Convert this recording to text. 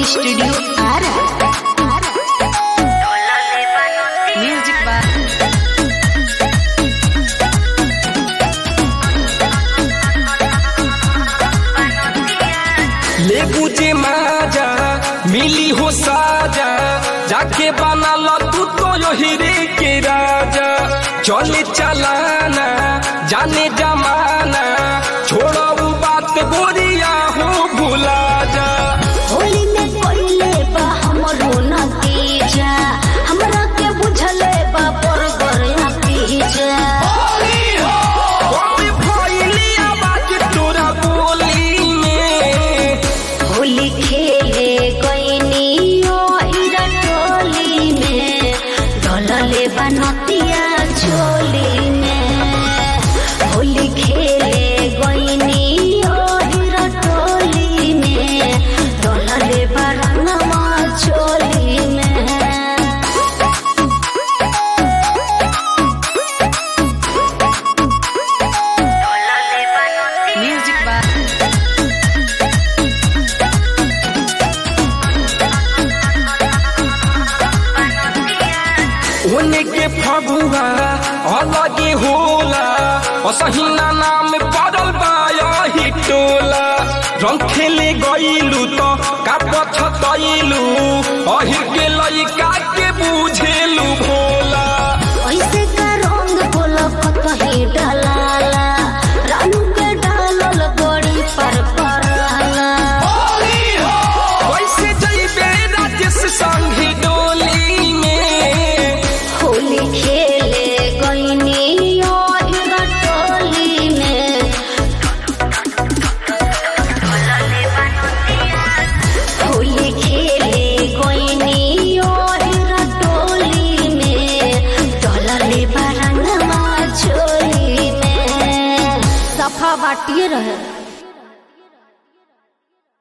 studio Ara music by ले बुझे माजा मिली हो साजा जाके बना लो तू तो यो हीरे के राजा चले चलाना जाने जमाना छोड़ो उ बात गोरिया हो भुला जा होली में कोइले बा हमरो नतीजा हमरा के बुझले बा पर गरे पीजा अबे भइली आवाज तोरा बोली में होली खेले गईनी ओ इरा टोली में ढलले बा नतिया झोली में होली खेले गईनी ओ इरा टोली में ढलले बा रंगमा झोली में म्यूजिक बाय होने के फगुआ अलगे होला असहिना नाम पड़ल बाया ही टोला रंग खेले गईलू तो का पछतैलू अहिर के लइका के बुझेलू भोला ऐसे का रंग बोला कतही डलाला रानू के डालल गोड़ी पर पराला वैसे जइबे राजेश संगी डोली में होली खेले गईनी और टोली में होली खेले गईनी और टोली में डलले बरंगमा चोली में सफा बाटिए रहे